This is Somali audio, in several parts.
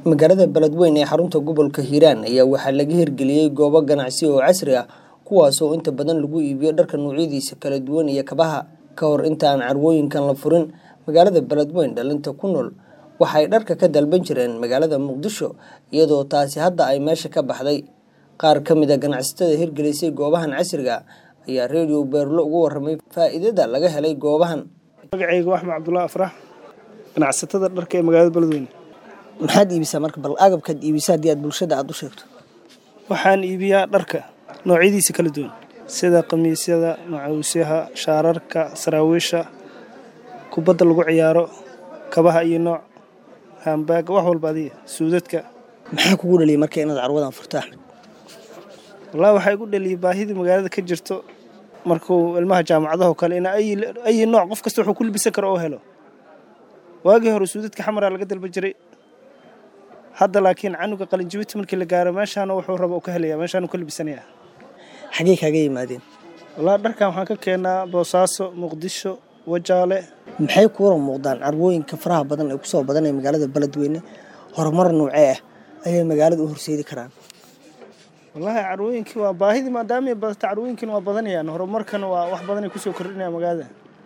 magaalada beledweyne ee xarunta gobolka hiiraan ayaa waxaa laga hirgeliyey goobo ganacsi oo casri ah kuwaasoo inta badan lagu iibiyo dharka noocyadiisa kala duwan iyo kabaha ka hor inta aan carwooyinkan la furin magaalada beledweyne dhalinta ku nool waxay dharka ka dalban jireen magaalada muqdisho iyadoo taasi hadda ay meesha ka baxday qaar ka mid a ganacsatada hirgelisay goobahan casriga ayaa redio beerlo ugu waramay faa'iidada laga helay goobahan magacayga axmed cabdulaahi afrax ganacsatada dharka ee magaalada beledweyne maxaad iibisaa marka bal agabkaad iibisa haddii aad bulshada aada u sheegto waxaan iibiyaa dharka noocyadiisa kala duwan sida khamiisyada macawisyaha shaararka saraawiisha kubadda lagu ciyaaro kabaha iyo nooc haambaaga wax walba adiga suudadka maxaa kugu dhaliyay marka inaad carwadan furto axmed wallahi waxaa igu dhaliyay baahidii magaalada ka jirto markuu ilmaha jaamacadaho kale in ayi nooc qof kasta wuxuu ku libisan karo oo helo waagii hore suudadka xamaraa laga dalba jiray hadda laakiin canuga qalinjibita markii la gaaro meeshaana wuxuu raba u ka helaya meeshaan ka libisanaya xagee kaaga yimaadeen wallahi dharkan waxaan ka keenaa boosaaso muqdisho wajaale maxay kuwara muuqdaan carwooyinka faraha badan ee kusoo badanaya magaalada beledweyne horumar noocee ah ayay magaalada u horseedi karaan wallaahi carwooyinkii waa baahidii maadaama badata carwooyinkiina waa badanayaan horumarkana waa wax badanay kusoo kordhinaya magaalada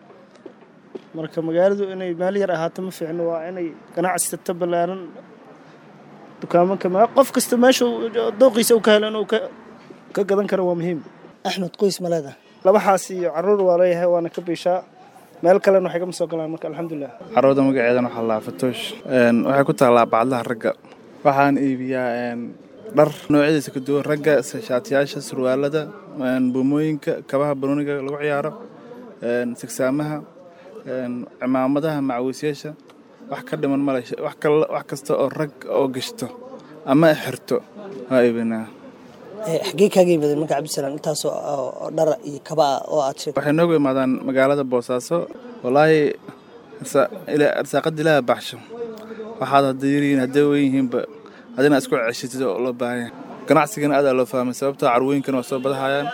marka magaaladu inay meel yar ahaato ma fiicno waa inay ganacsata ballaaran dukaamanka qof kasta meesha dooqiisa u ka helo inuu ka gadan karo waa muhiim axmed qoys ma leedaha labaxaas iyo caruur waa leeyahay waana ka biishaa meel kalena waxay kama soo galaan marka alxamdulilah carruurda magaceedana waxaa laa fatoosh waxay ku taallaa bacdaha ragga waxaan iibiyaa dhar noocyadiisa ka duwan ragga shaatiyaasha surwaalada buumooyinka kabaha banooniga lagu ciyaaro sigsaamaha cimaamadaha macawiisyaasha wax ka dhiman male wax kasta oo rag oo gashto ama xirto waa iibinaa xaggee kaaga yimaadeen marka cabdisalaam intaasoo dhara iyo kaba ah oo aad sheegtay waxay noogu imaadaan magaalada boosaaso wallaahi arsaaqada ilaaha baxsho waxaad hadda yarihiin hadday wen yihiinba adina isku ceshitid oo loo baahanya ganacsigana aad aa loo fahmay sababtoo carwooyinkana waa soo badahayaan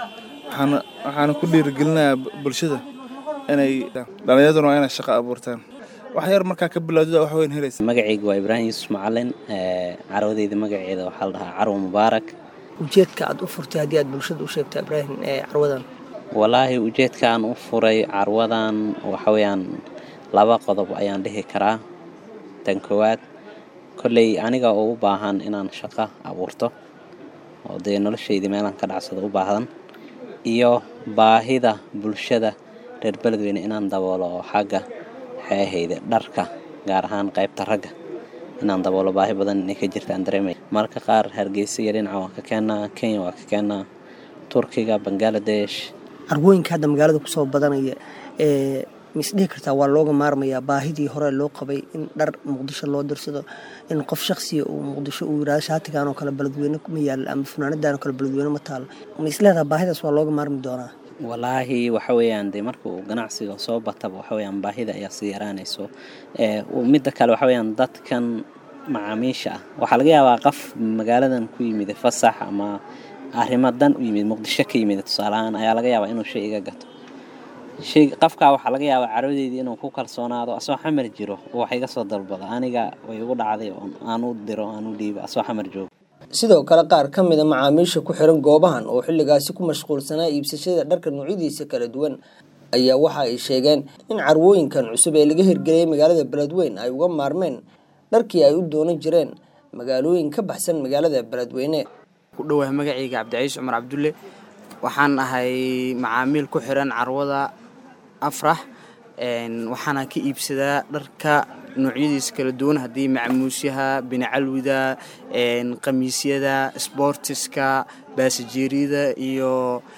waxaana ku dhiirigelinayaa bulshada inay dhallinyaduna waa inay shaqo abuurtaan wax yar markaa ka bilowdida wax weyn helaysa magacayga waa ibraahim yuusuf macalin carwadeyda magaceeda waxaa la dhahaa carwo mubaarak ujeedka aad u furtay haddii aad bulshada u sheegto ibraahim ee carwadan wallaahi ujeedka aan u furay carwadan waxa weeyaan laba qodob ayaan dhihi karaa tan koowaad kolley aniga oo u baahan inaan shaqo abuurto oo dee noloshaydii meelaan ka dhacsado u baahdan iyo baahida bulshada reer beledweyne inaan daboolo oo xagga waxay ahayde dharka gaar ahaan qaybta ragga inaan daboolo baahi badan inay ka jirtaan dareemaya marka qaar hargeysa iyo dhinaca waan ka keenaa kenya waa ka keenaa turkiga bangaladesh carwooyinka hadda magaalada kusoo badanaya ee misdhihi kartaa waa looga maarmayaa baahidii hore loo qabay in dhar muqdisho loo dirsado in qof shaksiya uu muqdisho uu yirahdo shaatigan oo kale beledweyne ma yaal ama funaanadan oo kale beledweyne ma taalo ma isleedaha baahidaas waa looga maarmi doonaa walaahi waxa weeyaan dee marka uu ganacsiga soo bataba waxa weyaan baahida ayaa sii yaraanayso midda kale waxa weyaan dadkan macaamiisha ah waxaa laga yaabaa qof magaaladan ku yimid fasax ama arrimo dan u yimid muqdisho ka yimid tusaalahaan ayaa laga yaabaa inuu shay iga gato shay qofkaa waxaa laga yaabaa carwadeydii inuu ku kalsoonaado asoo xamar jiro wax iga soo dalbado aniga way igu dhacday aan u diro aan u dhiibo asoo xamar joogo sidoo kale qaar ka mid a macaamiisha ku xiran goobahan oo xilligaasi ku mashquulsanaa iibsashada dharka noocyadiisa kala duwan ayaa waxa ay sheegeen in carwooyinkan cusub ee laga hirgeliyay magaalada beledweyne ay uga maarmeen dharkii ay u doonan jireen magaalooyin ka baxsan magaalada beledweyne ku dhowahay magacayga cabdiciis cumar cabdulle waxaan ahay macaamiil ku xiran carwada afrax waxaana ka iibsadaa dharka noocyadiisa kala duwan haddii macmuusyaha binacalwida khamiisyada sboortiska baasajeeriyada iyo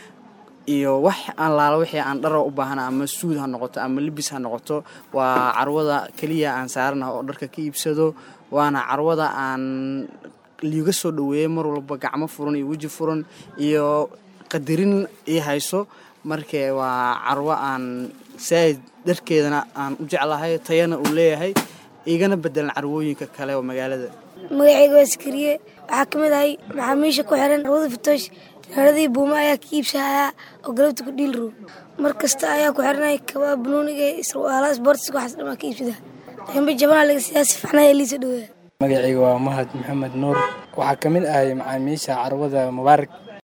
iyo wax allaala wixii aan dhara u baahana ama suud ha noqoto ama libis ha noqoto waa carwada keliya aan saaranaha oo dharka ka iibsado waana carwada aan liiga soo dhoweeyey mar walba gacmo furan iyo weji furan iyo qadarin ii hayso markee waa carwo aan saaid dharkeedana aan u jeclahay tayana uu leeyahay igana bedelan carwooyinka kale oo magaalada magacayga waa sakariye waxaa ka mid ahay maxaamiisha ku xiran carwada fatoosh naaradii buuma ayaa ka iibsahayaa oo galabta ku dhiilro mar kasta ayaa ku xiranay kabaa banuuniga isruaala sportiska waxaas dhamaa ka iibsada dambe jabanaa laga siyaa si fiicnaa liisa dhaweeya magacayga waa mahad maxamed nuur waxaa ka mid ahay macaamiisha carwada mubaarak